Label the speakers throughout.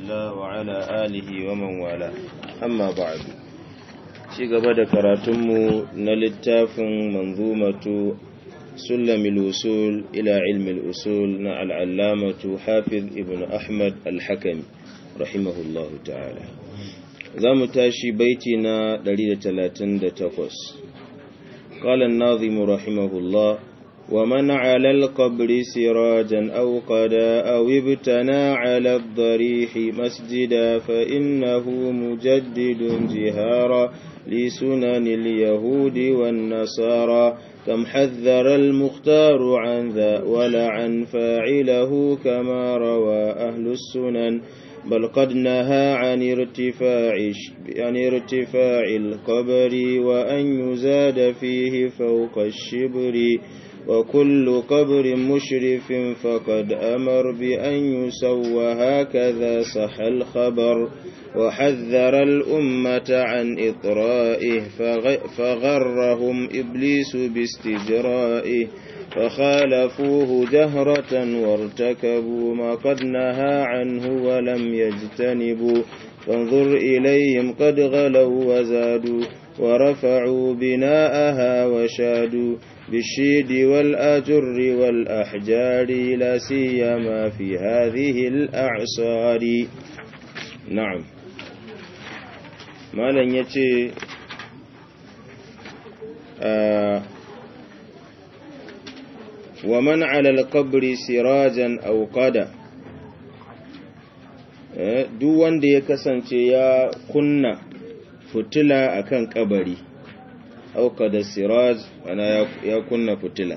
Speaker 1: الله وعلى آله ومن والاه أما بعد ci gaba da karatunmu na littafin manzumatu sulamil usul ila ilmil usul na al'allamatu hafiz ibn ahmad al-hakami rahimahullahu ta'ala za mu tashi baiti na 138 قال الناظم رحمه الله ومن على القبر سراجا أو قدا أو ابتنى على الضريح مسجدا فإنه مجدد جهارا لسنن اليهود والنصارى كم حذر المختار عن ذا ولعن فاعله كما روى أهل السنن بل قد نهى عن ارتفاع عن ارتفاع القبر وأن يزاد فيه فوق الشبر وكل قبر مشرف فقد أمر بأن يسوى هكذا صح الخبر وحذر الأمة عن إطرائه فغرهم إبليس باستجرائه فخالفوه جهرة وارتكبوا ما قد نهى عنه ولم يجتنبوا فانظر إليهم قد غلوا وزادوا ورفعوا بناءها وشادوا بالشيد والأجر والأحجار لا سيما في هذه الأعصار نعم ما لن يتي آه ومن على القبر سراجا أو قدا duk wanda ya kasance ya kunna fitila akan kabari auka da siraj ana ya kunna fitila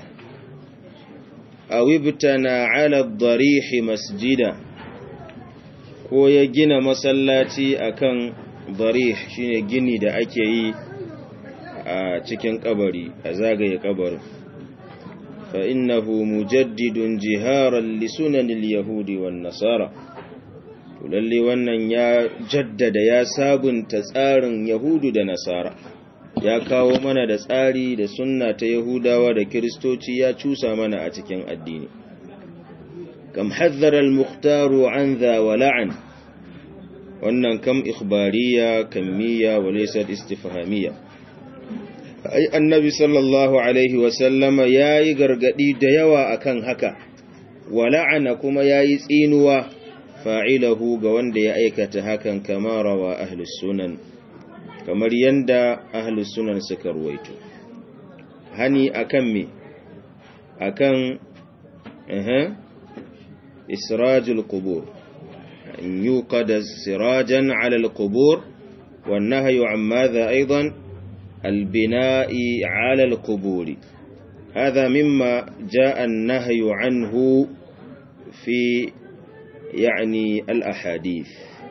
Speaker 1: awibtana ala darihi masjida ko ya gina masallaci akan darih shine gini da ake yi a cikin kabari a zagaye kabarin fa innahu mujaddidun jiharan li sunanil yahudi wan nasara to lalle wannan ya jaddada ya sabunta tsarin yahudu da nasara ya kawo mana da tsari da sunna ta yahudawa da kiristoci ya cusa mana a cikin addini kam hazzara al-mukhtaru an dha wa la'an wannan kam ikhbariya kammiya wa laysa istifhamiyya ai annabi sallallahu alaihi wa sallama yayi gargadi da yawa akan haka wa la'ana kuma yayi tsinuwa fa'ilahu ga wanda ya aikata hakan kama rawa ahlus sunan kamar yanda ahlus sunan suka ruwaito hani akan me akan eh israjul qubur an yuqada sirajan ala alqubur wan nahyu an madha aidan albina'i ala alqubur هذا مما جاء النهي عنه في يعني الأحاديث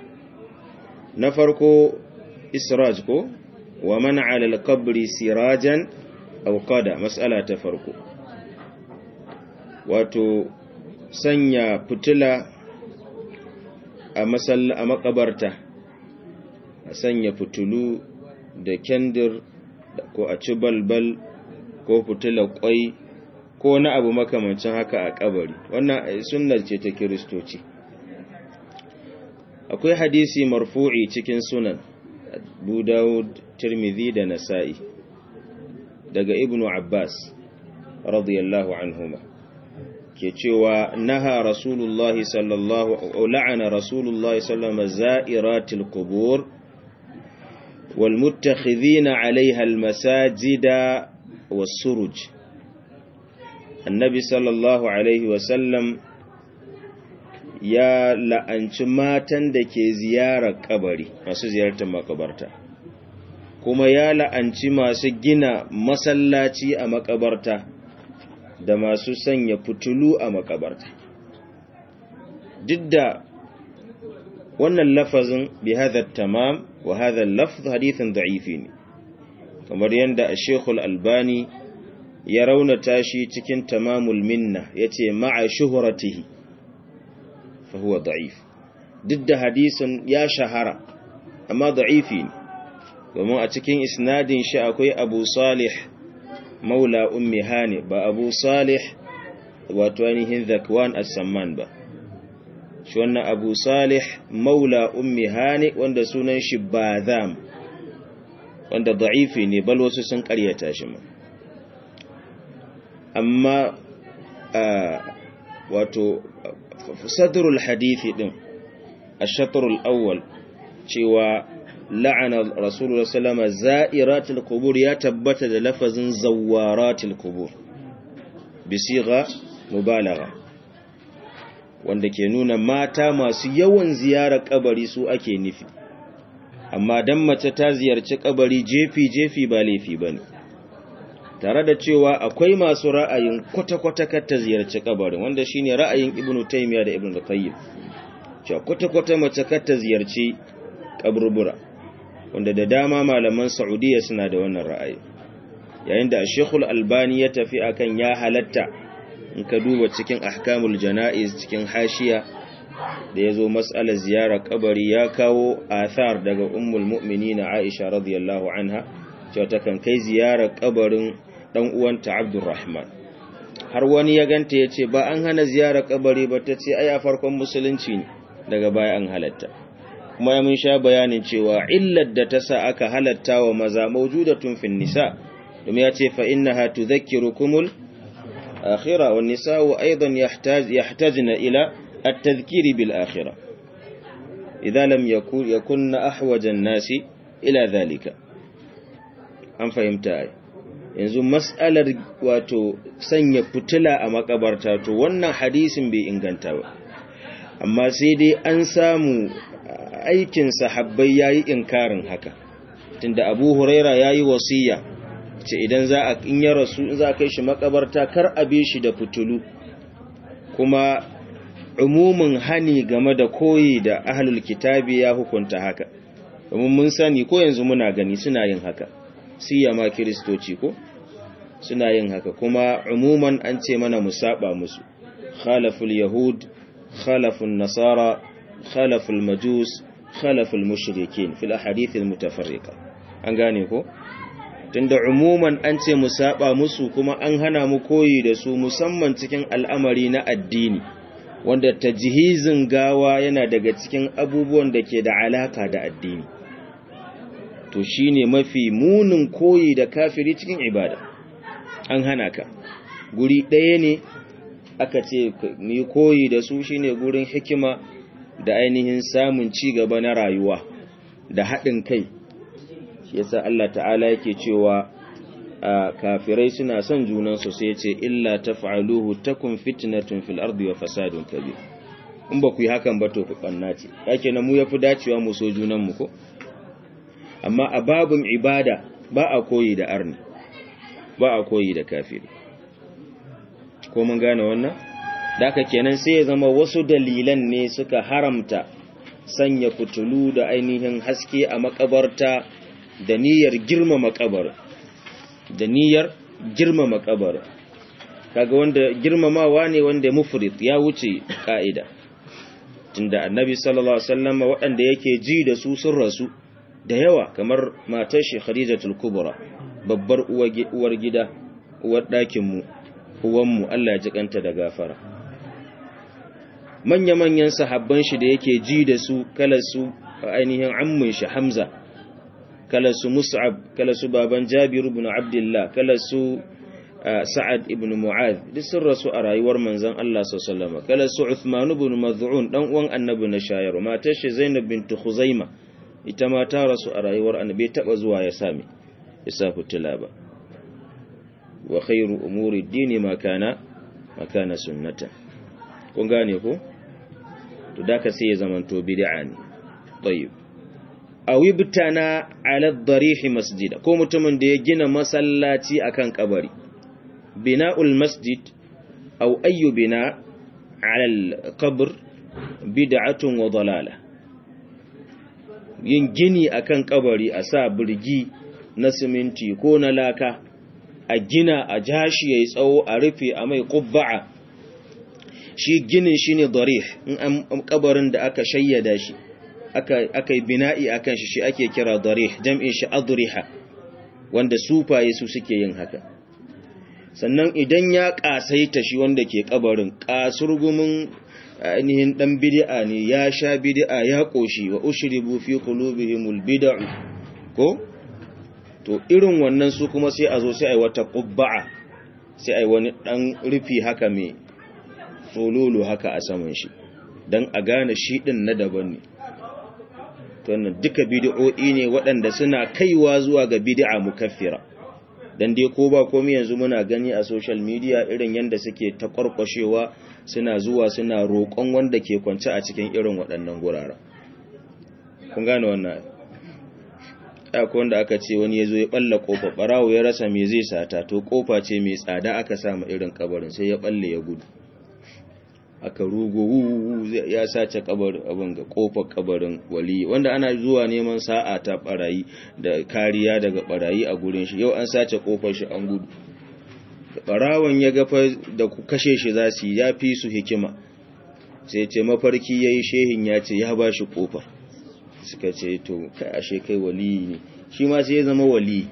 Speaker 1: نفرق إسراج كو ومن على القبر سراجا أو قدا مسألة تفرق wato sanya fitila a masalla a makabarta a sanya fitulu da kendir ko a ci balbal ko fitila kwai ko na abu makamancin haka a kabari wannan sunnar ce ta kiristoci akwai hadisi marfu'i cikin sunan Abu Dawud, Tirmidhi da Nasa'i daga Ibn Abbas radiyallahu anhuma ke cewa naha Rasulullah sallallahu la'ana Rasulullah sallallahu za'iratil qubur wal muttakhidhina 'alayha al masajida was suruj Annabi sallallahu alaihi wa sallam ya la'anci matan da ke ziyarar kabari masu ziyartar makabarta kuma ya la'anci masu gina masallaci a makabarta da masu sanya fitulu a makabarta duk da wannan lafazin bi hadha tamam wa hadha lafz hadithin da'ifi ne kamar yadda Sheikhul Albani ya raunata shi cikin tamamul minna yace ma'a shuhratihi فهو ضعيف ضد حديث يا شهرة أما ضعيفين وما أتكين إسناد شاء أكوي أبو صالح مولى أم هاني با أبو صالح وتوانيه ذكوان السمان با shi wannan abu salih maula ummi hani wanda sunan shi bazam wanda da'ifi ne bal wasu sun karyata shi ma amma wato sadrul hadithi din ash-shatrul awwal cewa la'ana rasulullah sallama za'iratul qubur ya tabbata da lafazin zawaratul qubur bisiga mubalagha wanda ke nuna mata masu yawan ziyarar kabari su ake nufi amma dan mace ta ziyarci kabari jefi jefi ba laifi bane tare da cewa akwai masu ra'ayin kwata-kwata kar ta ziyarci kabarin wanda shine ra'ayin ibnu taymiya da ibnu qayyim cewa kwata-kwata mace kar ta ziyarci kaburbura wanda da dama malaman saudiya suna da wannan ra'ayi yayin da shekul albani ya tafi akan ya halatta in ka duba cikin ahkamul jana'iz cikin hashiya da ya zo matsalar ziyarar kabari ya kawo athar daga ummul mu'minina aisha radiyallahu anha cewa ta kan kai ziyarar kabarin dan uwanta abdurrahman har wani ya ganta ya ce ba an hana ziyarar kabari ba ta ce ai a farkon musulunci ne daga baya an halatta kuma ya mun sha bayanin cewa illar da ta sa aka halatta wa maza mawjudatun fin nisa domin ya ce fa innaha tudhakkirukumul akhirah wan nisa'u aidan yahtaj yahtajna ila at-tadhkiri bil akhirah idza lam yakun yakunna ahwaja an-nasi ila dhalika an fahimta ai yanzu mas'alar wato sanya fitila a makabarta to wannan hadisin bai inganta ba amma sai dai an samu aikin sahabbai yayi inkarin haka tunda Abu Huraira yayi wasiya ce idan za a in ya rasu in za a kai shi makabarta kar a bi shi da fitulu kuma umumin hani game da koyi da ahlul kitabi ya hukunta haka domin mun sani ko yanzu muna gani suna yin haka siyama kiristoci ko suna yin haka kuma umuman an ce mana mu saba musu khalaful yahud khalafun nasara khalaful majus khalaful mushrikin fil ahadith al mutafarriqa an gane ko tunda umuman an ce mu saba musu kuma an hana mu koyi da su musamman cikin al'amari na addini wanda tajhizin gawa yana daga cikin abubuwan da ke da alaka da addini to shine mafi munin koyi da kafiri cikin ibada an hana ka guri ɗaya ne aka ce mu koyi da su shine gurin hikima da ainihin samun ci gaba na rayuwa da haɗin kai shi yasa Allah ta'ala yake cewa kafirai suna son junansu sai ya ce illa taf'aluhu takun fitnatun fil ardi wa fasadun kabir in ba ku yi hakan ba to ku banna ce yake na mu yafi dacewa mu so junan mu ko amma a babun ibada ba a koyi da arni ba a koyi da kafiri ko mun gane wannan da haka kenan sai ya zama wasu dalilan ne suka haramta sanya fitulu da ainihin haske a makabarta da niyyar girmama kabar da niyyar girmama kabar kaga wanda girmamawa ne wanda mufrid ya wuce ka'ida tunda annabi sallallahu alaihi wasallam waɗanda yake ji da su sun rasu da yawa kamar matar shi khadijatul kubra babbar uwar gida uwar ɗakin mu uwan mu Allah ya ji kanta da gafara manya-manyan sahabban shi da yake ji da su kala su ainihin ammun shi Hamza kala su Mus'ab kala su baban Jabir ibn Abdullah kala su Sa'ad ibn Mu'adh duk sun rasu a rayuwar manzon Allah sallallahu alaihi wasallam kala su Uthman ibn Maz'un dan uwan annabi na shayar matar shi Zainab bint Khuzaimah ita ma ta rasu a rayuwar annabi taba zuwa ya sami ya sa fitila ba wa khairu umuri dini ma kana ma kana sunnata kun gane ko to da ka sai ya zamanto bid'a ne tayyib aw ibtana ala ad-darih masjida ko mutumin da ya gina masallaci akan kabari bina'ul masjid aw ayyu bina ala al-qabr bid'atun wa dalalah yin gini akan kabari a sa birgi na siminti ko na laka a gina a jashi yayi tsawo a rufe a mai qubba'a shi ginin shi ne darih in an kabarin da aka shayyada shi aka yi bina'i a kan shi shi ake kira darih jam'in shi adriha wanda sufaye su suke yin haka sannan idan ya kasaita shi wanda ke kabarin kasurgumin ainihin dan bid'a ne ya sha bid'a ya koshi wa ushribu fi qulubihimul bid'u ko to irin wannan su kuma sai a zo sai ai wata qubba'a sai ai wani dan rufi haka mai tsololo haka a saman shi dan a gane shi din na daban ne to wannan duka bid'o'i ne waɗanda suna kaiwa zuwa ga bid'a mukaffira dan dai ko ba komai yanzu muna gani a social media irin yanda suke ta kwarkwashewa suna zuwa suna roƙon wanda ke kwance a cikin irin waɗannan guraren kun gane wannan akwai wanda aka ce wani ya zo ya balla kofa barawo ya rasa me zai sata to kofa ce mai tsada aka samu irin kabarin sai ya balle ya gudu aka rugo ya sace kabarin abin ga kofar kabarin wali wanda ana zuwa neman sa'a ta barayi da kariya daga barayi a gurin shi yau an sace kofar shi an gudu barawon ya gafa da ku kashe shi za su ya fi su hikima sai ce mafarki yayi shehin ya ce ya ba shi kofar suka ce to kai ashe kai wali ne shi ma sai ya zama wali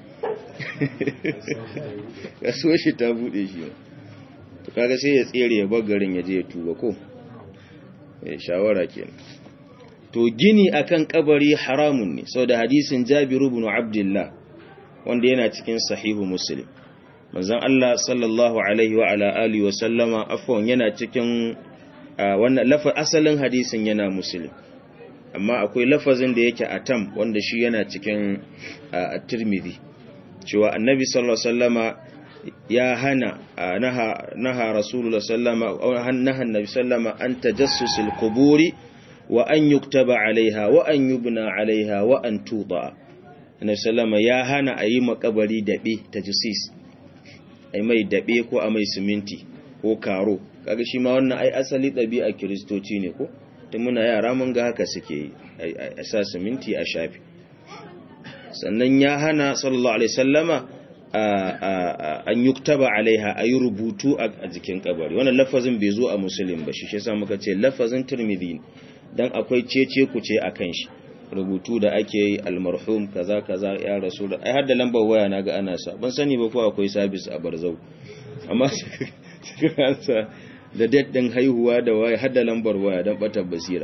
Speaker 1: kasuwar shi ta bude shi to kaga sai ya tsere ya bar garin ya je ya tuba ko eh shawara kenan to gini akan kabari haramun ne saboda hadisin Jabir ibn Abdullah wanda yana cikin sahihu Muslim manzon Allah sallallahu alaihi wa ala alihi wa sallama afwan yana cikin wannan lafa asalin hadisin yana Muslim amma akwai lafazin da yake atam wanda shi yana cikin at-Tirmidhi cewa annabi sallallahu alaihi wasallama ya hana naha naha rasulullah sallama naha annabi sallama an tajassusil quburi wa an yuktaba alaiha wa an yubna alaiha wa an tuda annabi sallama ya hana ayi makabari dabe tajassis ai mai dabe ko a mai siminti ko karo kaga shi ma wannan ai asali dabi'a kristoci ne ko tun muna yara mun ga haka suke a sa siminti a shafi sannan ya hana sallallahu alaihi sallama an yuktaba alaiha a yi rubutu a jikin kabari wannan lafazin bai zo a musulun ba shi shi sa muka ce lafazin turmidi don akwai cece kuce a kan shi rubutu da ake yi almarhum kaza kaza ya rasu da ai hadda lambar waya na ga ana sa ban sani ba ko akwai sabis a barzau amma suka ansa da daddin haihuwa da waya hadda lambar waya don batar basira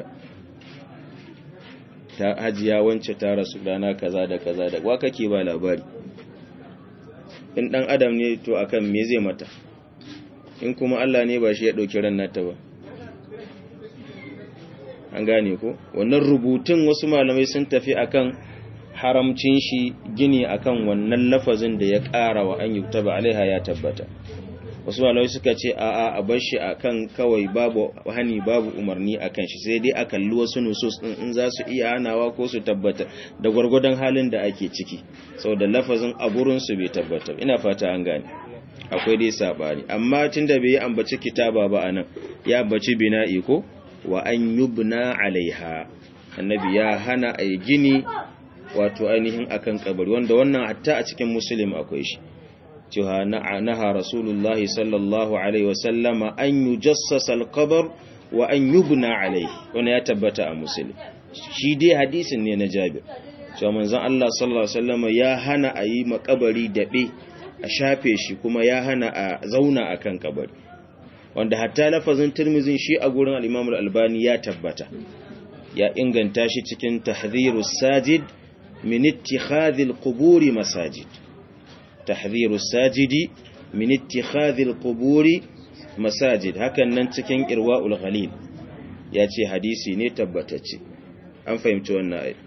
Speaker 1: ta hajiya wance ta rasu rana kaza da kaza da wa kake ba labari in dan adam ne to akan me zai mata in kuma Allah ne ba shi ya dauki ran nata ba an gane ko wannan rubutun wasu malamai sun tafi akan haramcin shi gini akan wannan lafazin da ya ƙara wa an yuktaba alaiha ya tabbata wasu malamai suka ce a'a a bar shi akan kawai babu hani babu umarni akan shi sai dai a kalli wasu nusus din in za su iya hanawa ko su tabbata da gwargwadon halin da ake ciki saboda lafazin a gurin su bai tabbata ina fata an gane akwai dai sabani amma tunda bai yi ambaci kitaba ba anan ya ambaci bina'i ko wa an yubna alaiha annabi ya hana ai gini wato ainihin akan kabari wanda wannan hatta a cikin muslim akwai shi cewa naha rasulullahi sallallahu alaihi wasallama an yujassasa alqabr wa an yubna alaihi wannan ya tabbata a muslim shi dai hadisin ne na Jabir cewa manzon Allah sallallahu alaihi wasallama ya hana a yi makabari dabe a shafe shi kuma ya hana a zauna akan kabari wanda hatta lafazin Tirmidhi shi a gurin al-Imam al-Albani ya tabbata ya inganta shi cikin tahdhirus sajid min ittikhadhil quburi masajid تحذير الساجد من اتخاذ القبور مساجد hakan nan cikin irwaul ghalil yace hadisi ne tabbatacce an fahimci wannan ayat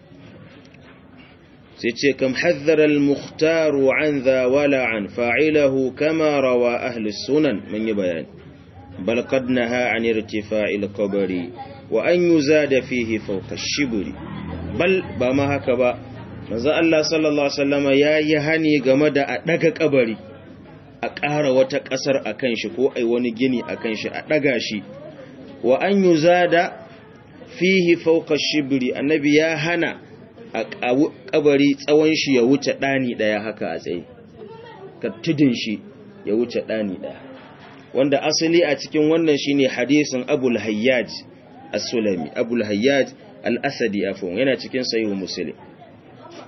Speaker 1: sai ce kam hadhara al-mukhtar an dha wala an fa'ilahu kama rawa ahli sunan mun yi bayani bal qad naha an irtifa'i al-qabri wa an yuzada fihi fawqa ash-shibri bal ba ma haka ba manzo Allah sallallahu alaihi wasallama yayi hani game da a daga kabari a ƙara wata ƙasar akan shi ko ai wani gini akan shi a daga shi wa an yuzada fihi fawqa shibri annabi ya hana a kabari tsawon shi ya wuce dani daya haka a tsaye ka tudin shi ya wuce dani daya wanda asali a cikin wannan shine hadisin Abul Hayyaj As-Sulami Abul Hayyaj Al-Asadi afwan yana cikin sahih Muslim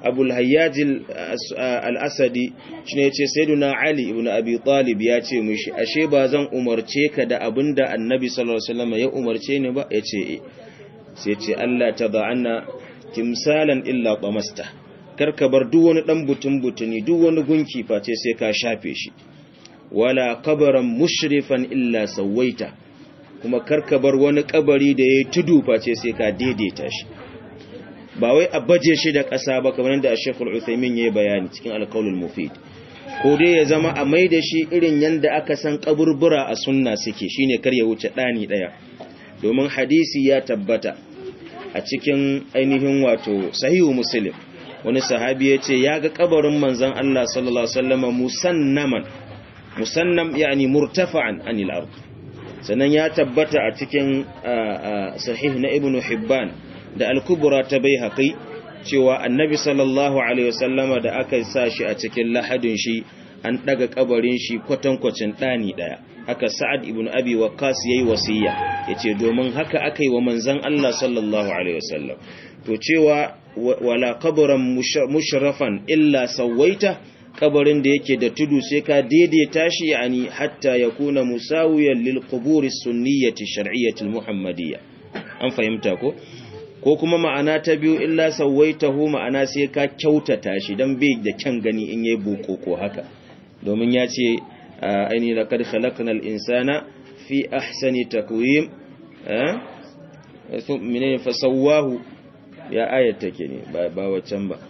Speaker 1: abul hayyaj al-asadi shine yace sayyiduna ali ibn abi talib ya ce mishi ashe ba zan umarce ka da abinda annabi sallallahu alaihi wasallam ya umarce ni ba yace eh sai ce Allah tada'anna timsalan illa qamasta karka bar duk wani dan butun butuni duk wani gunki face sai ka shafe shi wala qabran mushrifan illa sawaita kuma karka bar wani kabari da yayi tudu face sai ka daidaita shi ba wai a baje shi da ƙasa ba kamar da Sheikhul Uthaymeen yayi bayani cikin Al-Qaulul Mufid ko dai ya zama a mai da shi irin yanda aka san kaburbura a sunna suke shine kar ya wuce dani daya domin hadisi ya tabbata a cikin ainihin wato sahihu Muslim wani sahabi ya ce ya ga kabarin manzon Allah sallallahu alaihi wasallam musannaman musannam yani murtafa'an anil ard sannan ya tabbata a cikin sahih na ibnu hibban da al-kubra ta baihaqi cewa annabi sallallahu alaihi wasallama da aka sa shi a cikin lahadin shi an daga kabarin shi kwatankwacin dani daya haka sa'ad ibn abi waqqas yayi wasiya yace domin haka akai wa manzon Allah sallallahu alaihi wasallam to cewa wala qabran mushrafan illa sawaita kabarin da yake da tudu sai ka daidaita shi yani hatta yakuna musawiyan lil qubur sunniyyati shar'iyyati muhammadiyya an fahimta ko ko kuma ma'ana ta biyu illa sawaitahu ma'ana sai ka kyautata shi dan bai da kyan gani in yayi bokoko haka domin ya ce aini laqad khalaqnal insana fi ahsani takwim eh menene fasawahu ya ayat take ne ba waccan ba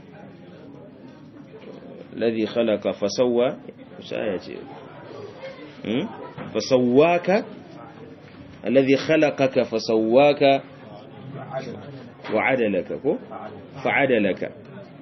Speaker 1: الذي خلق فسوى وش آية فسواك الذي خلقك فسواك وعدلك فعدلك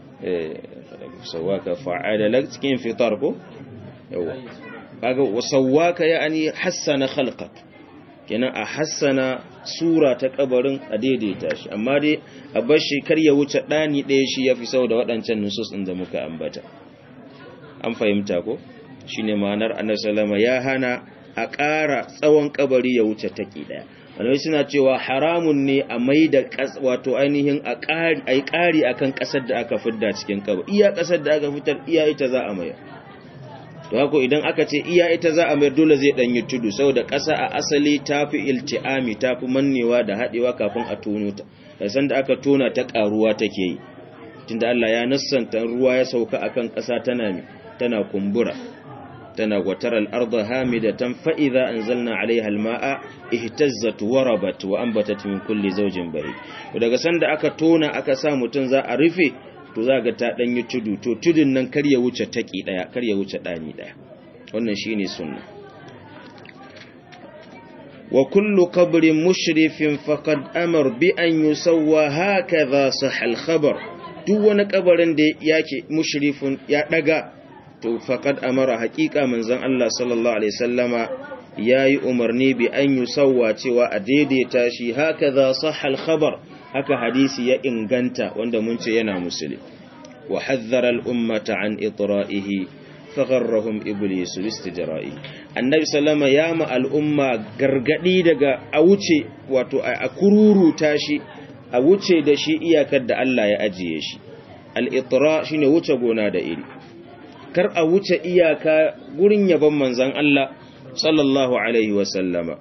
Speaker 1: فسواك فعدلك cikin fitar ko yawa kaga wasawaka yani hassana khalqak kenan a hassana sura ta kabarin a daidaita shi amma dai a bar shi kar ya wuce dani ɗaya shi yafi sau da waɗancan nusus ɗin da muka ambata an fahimta ko shine ma'anar annabi sallama ya hana a ƙara tsawon kabari ya wuce taki daya wani suna cewa haramun ne a mai da wato ainihin a ƙari ai ƙari akan ƙasar da aka fidda cikin kabari iya ƙasar da aka fitar iya ita za a mayar to haka idan aka ce iya ita za a mayar dole zai dan yi tudu saboda ƙasa a asali tafi ilti'ami tafi mannewa da haɗewa kafin a tono ta san da aka tona ta ƙaruwa take yi tunda Allah ya nassanta ruwa ya sauka akan ƙasa tana mi tana kumbura tana wataral arda hamidatan fa idza anzalna alaiha almaa ihtazzat warabat wa anbatat min kulli zawjin bari daga sanda aka tona aka sa mutun za a rufe to za ga ta dan yi tudu to tudun nan kar ya wuce taki daya kar ya wuce dani daya wannan shine sunna wa kullu qabrin mushrifin faqad amar bi an yusawwa hakadha sah al-khabar duk wani kabarin da yake mushrifun ya daga to faqad amara haqiqa manzon Allah sallallahu alaihi wasallama yayi umarni bi an yusawwa cewa a daidaita shi hakaza sahal khabar haka hadisi ya inganta wanda mun ce yana musulmi wa hadhara al ummata an itra'ihi fagharrahum iblis bistijra'i annabi sallama ya ma al umma gargadi daga a wuce wato a kururu tashi a wuce da shi iyakar da Allah ya ajiye shi al itra shine wuce gona da iri kar a wuce iyaka gurin yaban manzan Allah sallallahu alaihi wasallama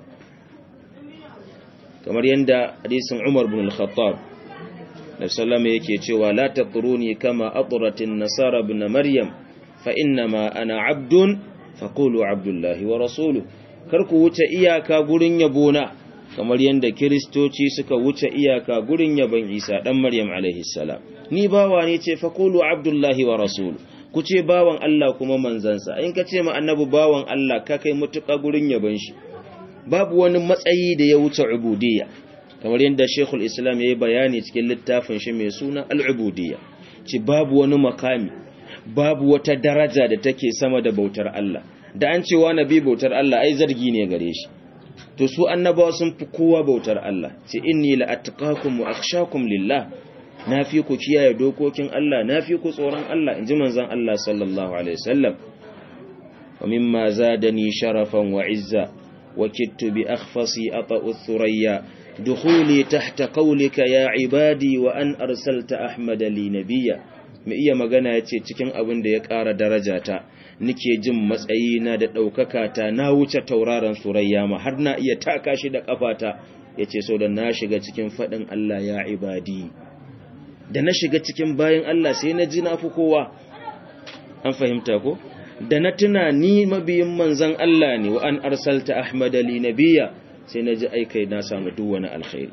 Speaker 1: kamar yadda hadisin Umar bin al-Khattab da sallama yake cewa la tatruni kama atratin nasara ibn maryam fa innama ana abdun faqulu abdullahi wa rasuluhu kar ku wuce iyaka gurin yabona kamar yadda kiristoci suka wuce iyaka gurin yaban Isa dan Maryam alaihi salam ni bawa ne ce faqulu abdullahi wa rasuluhu ku ce bawan Allah kuma manzansa in ka ce ma annabi bawan Allah ka kai mutuƙa gurin yaban shi babu wani matsayi da ya wuce ubudiyya kamar yadda Sheikhul Islam yayi bayani cikin littafin shi mai suna al-ubudiyya ci babu wani makami babu wata daraja da take sama da bautar Allah da an cewa nabi bautar Allah ai zargi ne gare shi to su annabawa sun fi kowa bautar Allah ce inni la attaqakum wa akhshakum lillah na fi ku kiyaye dokokin Allah na fi ku tsoron Allah in ji manzan Allah sallallahu Alaihi wasallam wa mimma zadani sharafan wa izza wa kittu bi akhfasi ata'u thurayya dukhuli tahta qawlika ya ibadi wa an arsalta ahmada li nabiyya mai iya magana ya ce cikin abin da ya ƙara darajata nike jin matsayina da ɗaukaka ta na wuce tauraron surayya ma har na iya taka shi da ƙafata ya ce so da na shiga cikin faɗin Allah ya ibadi da na shiga cikin bayan Allah sai na ji na fi kowa an fahimta ko da na tuna ni mabiyin manzan Allah ne wa an arsalta Ahmad ali nabiya sai na ji aikai na samu duk wani alkhairi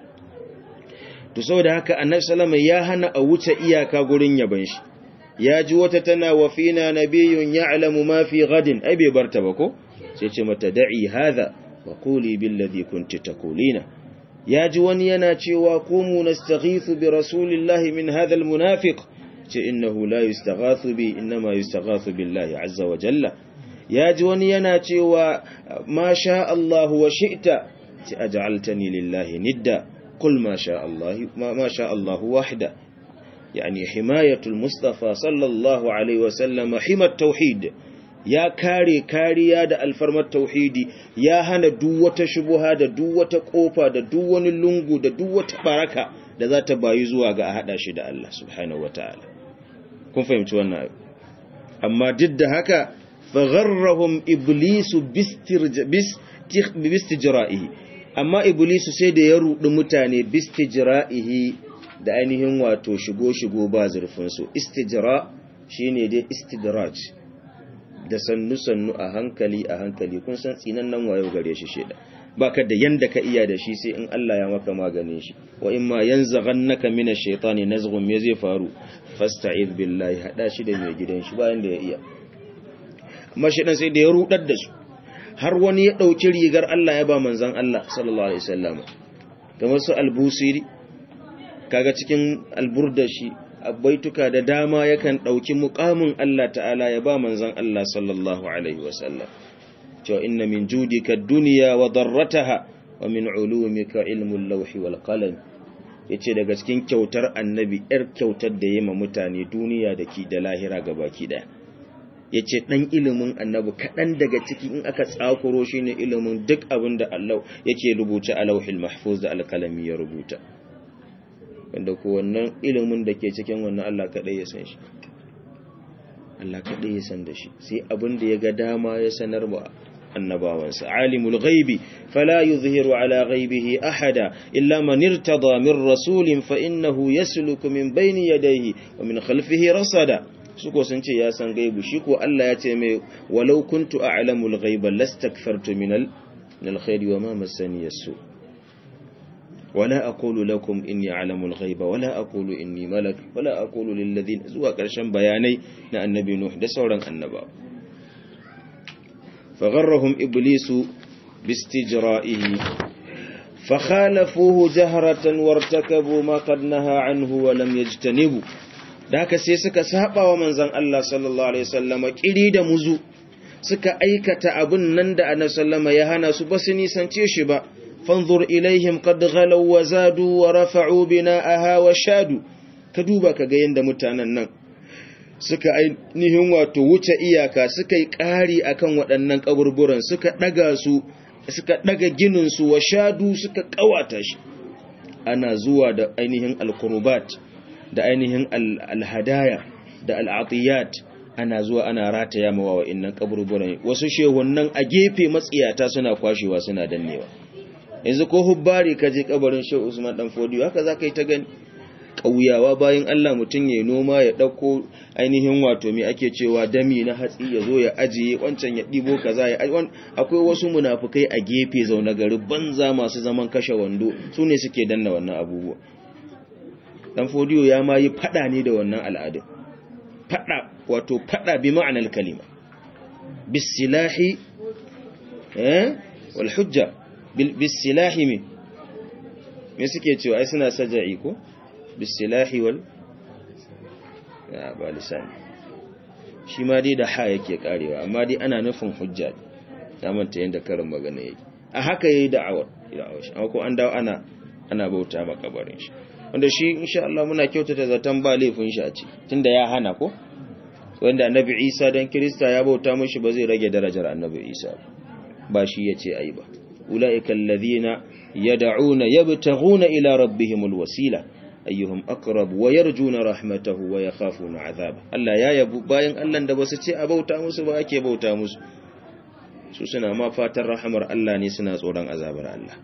Speaker 1: to saboda haka annabi sallama ya hana a wuce iyaka gurin yaban shi ya ji wata tana wa fina nabiyyun ya'lamu ma fi gadin ai bai barta ba ko sai ce mata da'i hadha wa quli bil ladhi kunti taqulina ya ji wani yana cewa qumu nastaghithu bi rasulillahi min hadha al munafiq ce innahu la yustaghathu bi inma yustaghathu billahi azza wa jalla ya ji wani yana cewa ma sha Allah wa shi'ta ce aj'altani lillahi nidda qul ma sha Allah ma sha Allah wahda يعني حماية المصطفى صلى الله عليه وسلم حمى التوحيد ya kare kariya da alfarmar tauhidi ya hana duk wata shubuha da duk wata kofa da duk wani lungu da duk wata baraka da za ta bayi zuwa ga a hada shi da Allah subhanahu wataala kun fahimci wannan amma duk da haka fagharrahum iblisu bistijra'ihi amma iblisu sai da ya rudi mutane bistijra'ihi da ainihin wato shigo-shigo ba zurfinsu istijra shine dai istidraj da sannu-sannu a hankali a hankali kun san tsinan nan wayo gare shi sheda baka da yanda ka iya da shi sai in Allah ya maka maganin shi wa in ma yanzaghannaka min ash-shaytani nazghun me zai faru fasta'iz billahi hada shi da mai gidan shi bayan da ya iya amma shi dan sai da ya rudar da su har wani ya dauki rigar Allah ya ba manzon Allah sallallahu alaihi wasallam kamar su al-busiri kaga cikin alburda shi baituka da dama yakan ɗauki muƙamin Allah ta'ala ya ba manzan Allah sallallahu Alaihi wasallam cewa inna min judika duniya wa darrataha wa min ulumika ilmun lauhi wal qalam yace daga cikin kyautar annabi yar kyautar da yema mutane duniya da ki da lahira gabaki daya yace dan ilimin annabi kadan daga ciki in aka tsakuro shine ilimin duk abin da Allah yake rubuta a lauhil mahfuz da alkalami ya rubuta wanda ko wannan ilimin da ke cikin wannan Allah kaɗai ya san shi Allah kaɗai ya san da shi sai abin da ya ga dama ya sanar ba annabawansa alimul ghaibi fala yuzhiru ala ghaibihi ahada illa man irtada min rasulin fa innahu yasluku min bayni yadayhi wa min khalfihi rasada su ko sun ce ya san gaibu shi ko Allah ya ce mai walau kuntu a'lamul ghaiba lastakthartu min al-khairi wa ma massani yasu ولا أقول لكم إني أعلم الغيب ولا أقول إني ملك ولا أقول للذين زوا قرشن بياني نا النبي نوح ده سوران النبا فغرهم إبليس باستجرائه فخالفوه جهرة وارتكبوا ما قد نهى عنه ولم يجتنبوا da haka sai suka saba wa manzon Allah sallallahu alaihi wasallama kiri da muzu suka aikata abun nan da annabi sallama ya hana su ba su nisance shi ba fanzur ilaihim qad ghalaw wa zadu wa rafa'u bina'aha wa shadu ka duba ka ga yanda mutanen nan suka ainihin wato wuce iyaka suka yi ƙari akan waɗannan kaburburan suka daga su suka daga ginin su wa shadu suka kawata shi ana zuwa da ainihin alqurbat da ainihin alhadaya da al'atiyat ana zuwa ana rataya mawa wa'annan kaburburan wasu shehunnan a gefe matsiyata suna kwashewa suna dannewa yanzu ko hubbari ka je kabarin Shehu Usman dan Fodiyo haka zaka yi ta gani kauyawa bayan Allah mutun ya noma ya dauko ainihin wato me ake cewa dami na hatsi ya zo ya ajiye wancan ya dibo kaza ya akwai wasu munafukai a gefe zauna gari banza masu zaman kashe wando su ne suke danna wannan abubuwa dan Fodiyo ya ma yi fada ne da wannan al'adun fada wato fada bi ma'anar kalima bisilahi eh wal hujja bisilahi me me suke cewa ai suna saja'i ko bisilahi wal ya ba lisani shi ma dai da ha yake karewa amma dai ana nufin hujja ta manta yanda karin magana yake a haka yayi da'awar da'awar shi amma ko an dawo ana ana bauta makabarin shi wanda shi insha Allah muna kyautata zaton ba laifin shi a ci tunda ya hana ko wanda annabi Isa dan Kirista ya bauta mishi ba zai rage darajar annabi Isa ba shi yace ai ba ulaika alladhina yad'una yabtaghuna ila rabbihimul wasila ayyuhum aqrab wa yarjuna rahmatahu wa yakhafuna azaba Allah ya yabu bayan Allah da basu ce a bauta musu ba ake bauta musu su suna ma fatan rahamar Allah ne suna tsoron azabar Allah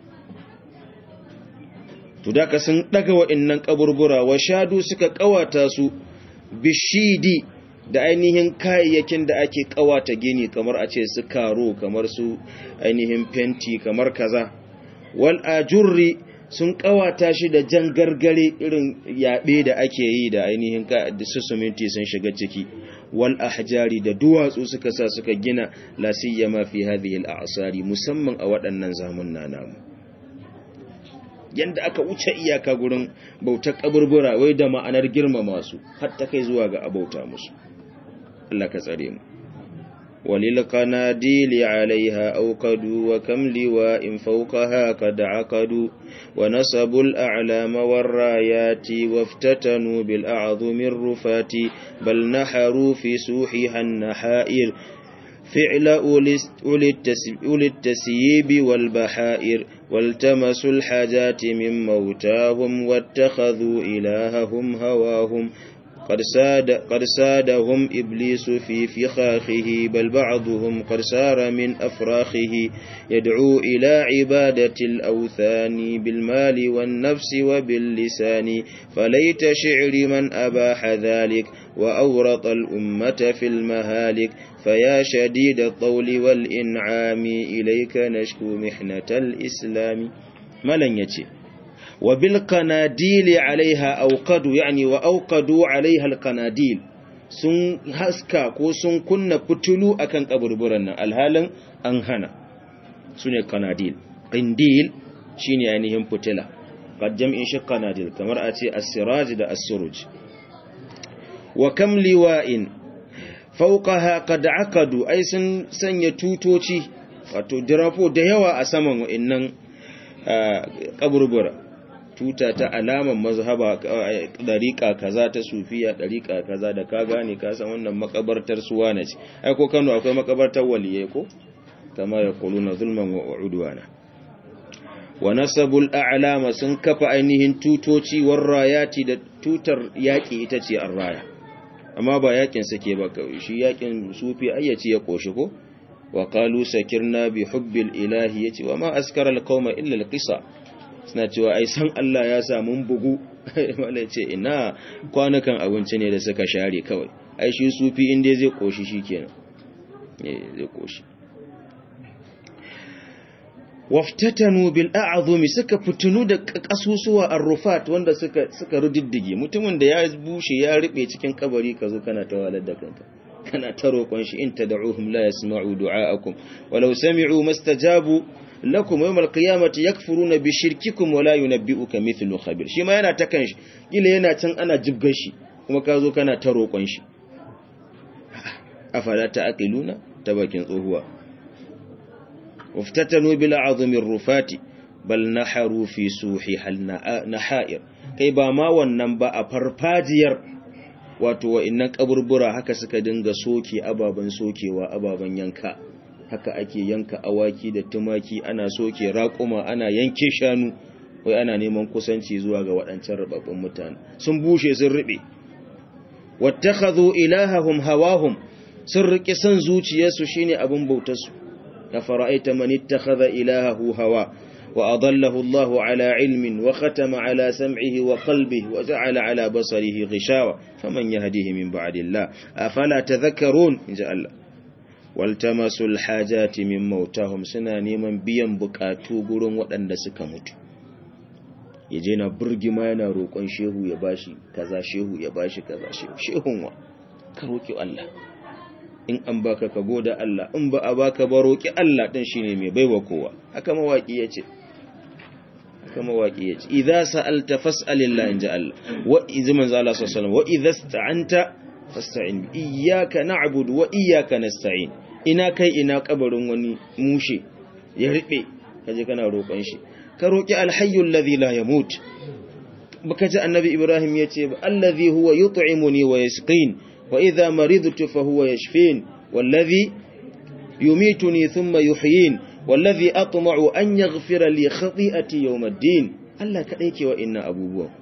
Speaker 1: to da ka sun daga wa'annan kaburbura wa shadu suka kawata su bishidi da ainihin kayayyakin da ake kawata gini kamar a ce su karo kamar su ainihin fenti kamar kaza wal ajurri sun kawata shi da jan gargare irin yabe da ake yi da ainihin su suminti sun shiga ciki wal ahjari da duwatsu suka sa suka gina la siyama fi hadhihi al a'sari musamman a waɗannan zamunna namu yanda aka wuce iyaka gurin bautar kaburbura wai da ma'anar girmama su har ta kai zuwa ga abauta musu Allah ka tsare mu walil qanadili alaiha awqadu wa kam liwa'in fawqaha qad aqadu wa nasabul a'lama war rayati waftatanu bil a'zumi rufati bal naharu fi suhiha an-nahair فعل أولي التسييب والبحائر والتمسوا الحاجات من موتاهم واتخذوا إلههم هواهم قد, ساد قد سادهم إبليس في فخاخه بل بعضهم قد سار من أفراخه يدعو إلى عبادة الأوثان بالمال والنفس وباللسان فليت شعر من أباح ذلك وأورط الأمة في المهالك فيا شديد الطول والإنعام إليك نشكو محنة الإسلام ملن يتي وبالقناديل عليها أوقدوا يعني وأوقدوا عليها القناديل sun haska ko sun kunna fitulu akan kaburburan nan alhalin an hana su ne kanadil qindil shine ainihin fitila qad jam'in shi kanadil kamar a ce as-siraj da as-suruj wa kam liwa'in fauqaha qad aqadu ai sun sanya tutoci wato dirafo da yawa a saman wa'annan kaburbura tuta ta alaman mazhaba dariqa kaza ta sufiya dariqa kaza da ka gane ka san wannan makabartar suwana ce ai ko Kano akwai makabartar waliyai ko kama yaquluna zulman wa udwana wa nasabul a'lama sun kafa ainihin tutoci warrayati da tutar yaki ita ce arraya amma ba yakin sake ba kawai shi yakin sufi ayyaci ya koshi ko wa qalu sakirna bi hubbil ilahi yace wa ma askara alqauma illa alqisa suna cewa ai san Allah ya sa mun bugu malai ce ina kwanukan abinci ne da suka share kawai ai shi sufi inda zai koshi shikenan eh zai koshi waftatanu bil a'zumi suka fitunu da kasusuwa ar-rufat wanda suka suka rudiddige mutumin da ya bushe ya rube cikin kabari kazo kana tawalar da kanka kana ta roƙon shi in tad'uhum la yasma'u du'aakum walau sami'u mastajabu lakum yawm al-qiyamati yakfuruna bi shirkikum wa la yunabbi'uka mithlu khabir shi ma yana ta kanshi kila yana can ana jibgar shi kuma kazo kana ta roƙon shi afala ta'qiluna ta bakin tsohuwa وافتتنوا بالعظم الرفات بل نحروا في سوحها النحائر kai ba ma wannan ba a farfajiyar wato wa'annan kaburbura haka suka dinga soke ababen sokewa ababen yanka haka ake yanka awaki da tumaki ana soke raƙuma ana yanke shanu wai ana neman kusanci zuwa ga waɗancan rababbun mutane sun bushe sun riɓe wattakhadhu ilahahum hawahum sun riƙe san zuciyarsu shine abin bautarsu أفرأيت من اتخذ إلهه هوى وأضله الله على علم وختم على سمعه وقلبه وجعل على بصره غشاوة فمن يهديه من بعد الله أفلا تذكرون إن شاء الله والتمسوا الحاجات من موتهم سناني من بيان بكاتو قرون وأن سكمت يجينا برج ما ينروقون شيهو يباشي كذا شيهو يباشي كذا شيهو شيهو كروكي الله in an baka ka goda Allah in ba a baka ba roki Allah din shine mai baiwa kowa haka mawaki yace haka mawaki yace idza sa'alta fas'alillah inja Allah wa idza manzo Allah sallallahu wa idza sta'anta fasta'in iyyaka na'budu wa iyyaka nasta'in ina kai ina kabarin wani mushe ya ribe kaje kana roƙon shi ka roki alhayyul ladhi la yamut baka ji annabi Ibrahim yace allazi huwa yut'imuni wa yasqin وإذا مرضت فهو يشفين والذي يميتني ثم يحيين والذي أطمع أن يغفر لي خطيئتي يوم الدين Allah kaɗai ke wa inna abubuwan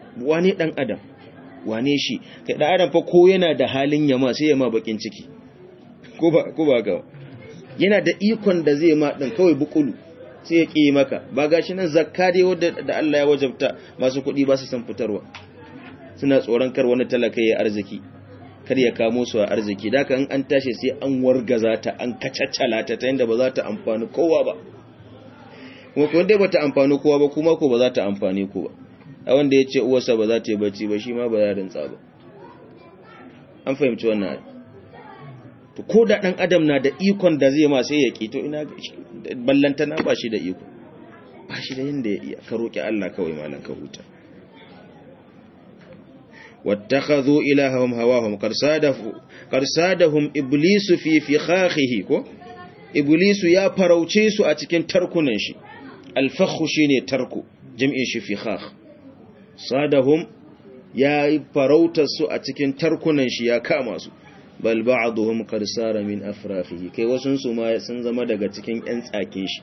Speaker 1: wane dan adam wane shi kai dan adam fa ko yana da halin yama sai yama bakin ciki ko ba ko ba ga yana da ikon da zai ma din kawai bukulu sai ya ƙi maka ba gashi nan zakka dai wadda da Allah ya wajabta masu kuɗi ba su san fitarwa suna tsoron kar wani talaka ya arziki kar ya kamo su a arziki da in an tashi sai an wargaza ta an kacaccala ta ta yadda ba za ta amfani kowa ba kuma kuma dai ba ta amfani kowa ba kuma ko ba za ta amfani ku ba a wanda ya ce uwarsa ba za ta yi bacci ba shi ma ba ya rintsa ba an fahimci wannan to ko da ɗan adam na da ikon da zai ma sai ya ƙi to ina ballantana ba shi da iko ba shi da yadda ya iya ka roƙi Allah kawai malan ka huta wattakhadhu ilahahum hawahum qarsadahu qarsadahum iblisu fi fikhahihi ko iblisu ya farauce su a cikin tarkunan shi alfakhu shine tarku jam'in shi fikhah sadahum ya farautar su a cikin tarkunan shi ya kama su bal ba'dhum qad sara min afrafihi kai wasun su ma sun zama daga cikin ƴan tsake shi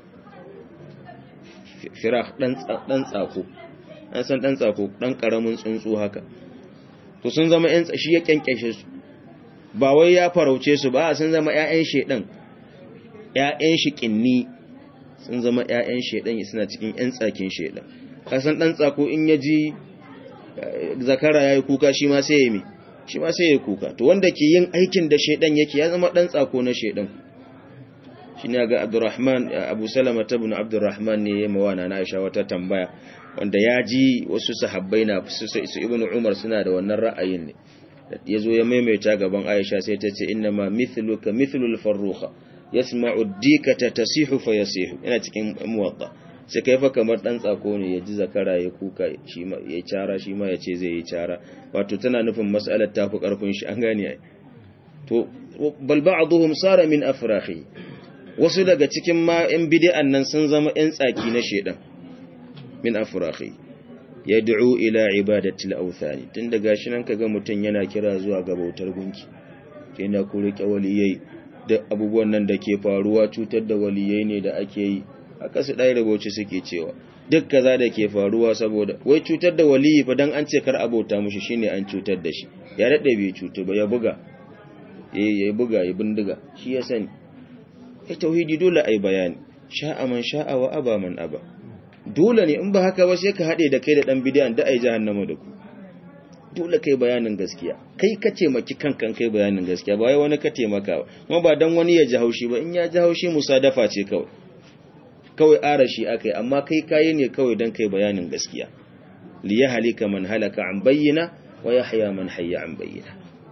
Speaker 1: firah dan dan tsako an san dan tsako dan karamin tsuntsu haka to sun zama ƴan shi ya kyankyashe su ba wai ya farauce su ba sun zama ƴaƴan shedan ƴaƴan shi kinni sun zama ƴaƴan shedan suna cikin ƴan tsakin shedan kasan dan tsako in yaji zakara yayi kuka shi ma sai ya yi shi ma sai ya kuka to wanda ke yin aikin da shaidan yake ya zama dan tsako na shaidan shi ne ga Abdurrahman Abu Salama ibn Abdurrahman ne ya mawana na Aisha wata tambaya wanda ya ji wasu sahabbai na su Ibn Umar suna da wannan ra'ayin ne yazo ya maimaita gaban Aisha sai ta ce inna ma mithluka mithlul farruha yasma'u ad-dikata tasihu fa yasihu ina cikin muwatta sai kai fa kamar dan tsako ne ya ji zakara ya kuka shi ma ya cara shi ma ya ce zai yi cara wato tana nufin mas'alar ta fi karfin shi an gane ai to bal ba'dhum sara min afrahi wasu daga cikin ma yan bid'an nan sun zama yan tsaki na shedan min afrahi yad'u ila ibadati al-awthani tun daga shi nan kaga mutun yana kira zuwa ga bautar gunki yana ku rike waliyai da abubuwan nan da ke faruwa cutar da waliyai ne da ake yi haka su ɗaya rubuci suke cewa duk kaza da ke faruwa saboda wai cutar da waliyi fa dan an ce kar abota mushi shine an cutar da shi ya daɗe bai cutu ba ya buga eh ya buga ya bindiga shi ya sani ai tauhidi dole ai bayani sha'a man sha'a wa aba man aba dole ne in ba haka ba sai ka haɗe da kai da ɗan bidiyan da ai jahannama da ku dole kai bayanin gaskiya kai ka taimaki kankan kai bayanin gaskiya ba wai wani ka taimaka ba kuma ba dan wani ya ji haushi ba in ya ji haushi musadafa ce kawai kawai arashi akai amma kai kayi ne kawai dan kai bayanin gaskiya li yahlika man halaka an bayyana wa yahya man hayya an bayyana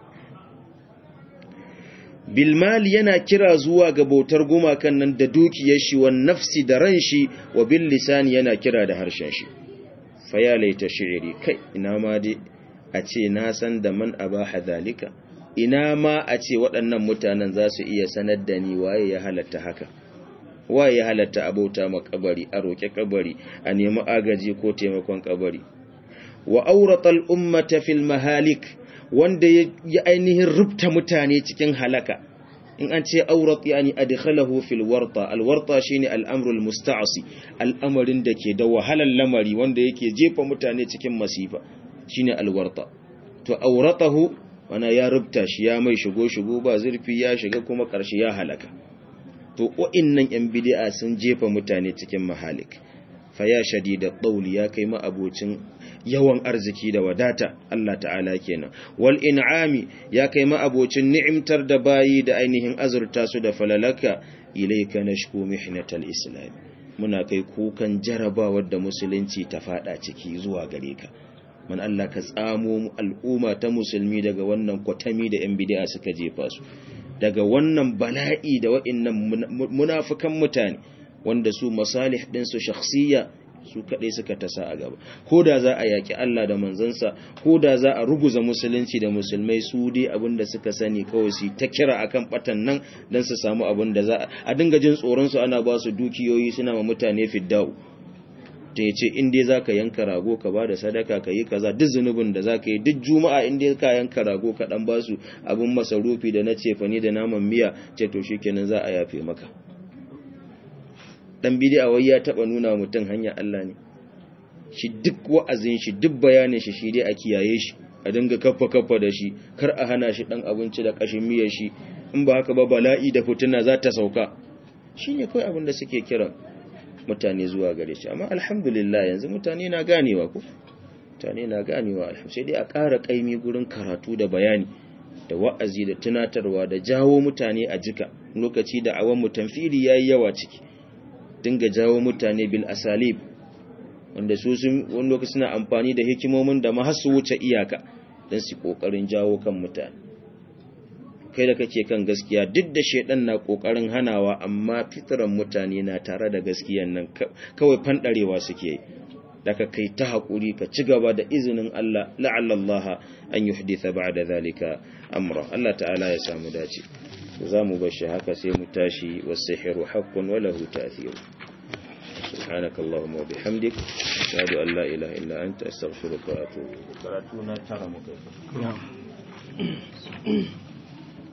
Speaker 1: bil mal yana kira zuwa ga bautar gumakan nan da dukiyar shi wa nafsi da ran shi wa bil lisani yana kira da harshen shi fa ya laita shi'ri kai ina ma dai a ce na san da man abaha zalika ina ma a ce waɗannan mutanen za su iya sanar da ni waye ya halatta haka waye ya halatta abota ma kabari a roƙe kabari a nemi agaji ko taimakon kabari wa auratal ummata fil mahalik wanda ya ainihin rubta mutane cikin halaka in an ce aurat yani adkhalahu fil warta al warta shine al amrul musta'si al'amarin da ke da wahalar lamari wanda yake jefa mutane cikin masifa shine al warta to auratahu wana ya rubta shi ya mai shigo shigo ba zurfi ya shiga kuma karshe ya halaka to wa'innan yan bid'a sun jefa mutane cikin mahalik fa ya shadida ɗauli ya kai ma'abocin yawan arziki da wadata Allah ta'ala kenan wal in'ami ya kai ma'abocin ni'imtar da bayi da ainihin azurta su da falalaka ilayka nashku mihnatal islam muna kai kukan jarabawar da musulunci ta fada ciki zuwa gare ka man Allah ka tsamo al'umma ta musulmi daga wannan kwatami da yan bid'a suka jefa su daga wannan bala'i da wa'innan munafikan mutane wanda su masalih ɗinsu shakhsiyya su kaɗai suka tasa a gaba ko da za a yaƙi Allah da manzansa ko da za a ruguza musulunci da musulmai su dai abin da suka sani kawai su ta kira akan batan nan don su samu abin da za a dinga jin tsoron su ana ba su dukiyoyi suna ma mutane fiddau ta yace in dai za ka yanka rago ka ba da sadaka ka yi kaza duk zunubin da za ka yi duk juma'a in dai ka yanka rago ka dan ba su abin masarufi da na cefani da naman miya ce to shikenan za a yafe maka dan bid'a wai ya taba nuna mutum hanya Allah ne shi duk wa'azin shi duk bayanin shi shi dai a kiyaye shi a dinga kaffa kaffa da shi kar a hana shi dan abinci da kashin miyar shi in ba haka ba bala'i da fituna za ta sauka shine kai abin da suke kiran mutane zuwa gare shi amma alhamdulillah yanzu mutane na ganewa ko mutane na ganewa alhamdulillah sai dai a ƙara kaimi gurin karatu da bayani da wa'azi da tunatarwa da jawo mutane a jika lokaci da awan mutanfiri yayi yawa ciki dinga jawo mutane bil asalib wanda su sun wani lokaci suna amfani da hikimomin da ma har su wuce iyaka don su kokarin jawo kan mutane kai da kake kan gaskiya duk da shedan na kokarin hanawa amma fitran mutane na tare da gaskiyan nan kawai fandarewa suke yi daga kai ta haƙuri ka ci gaba da izinin Allah la'alla Allah an yuhditha ba'da zalika amra Allah ta'ala ya samu dace za mu bar shi haka sai mu tashi was-sihru haqqun wa lahu ta'thir سبحانك اللهم وبحمدك أشهد أن لا إله إلا أنت أستغفرك وأتوب إليك.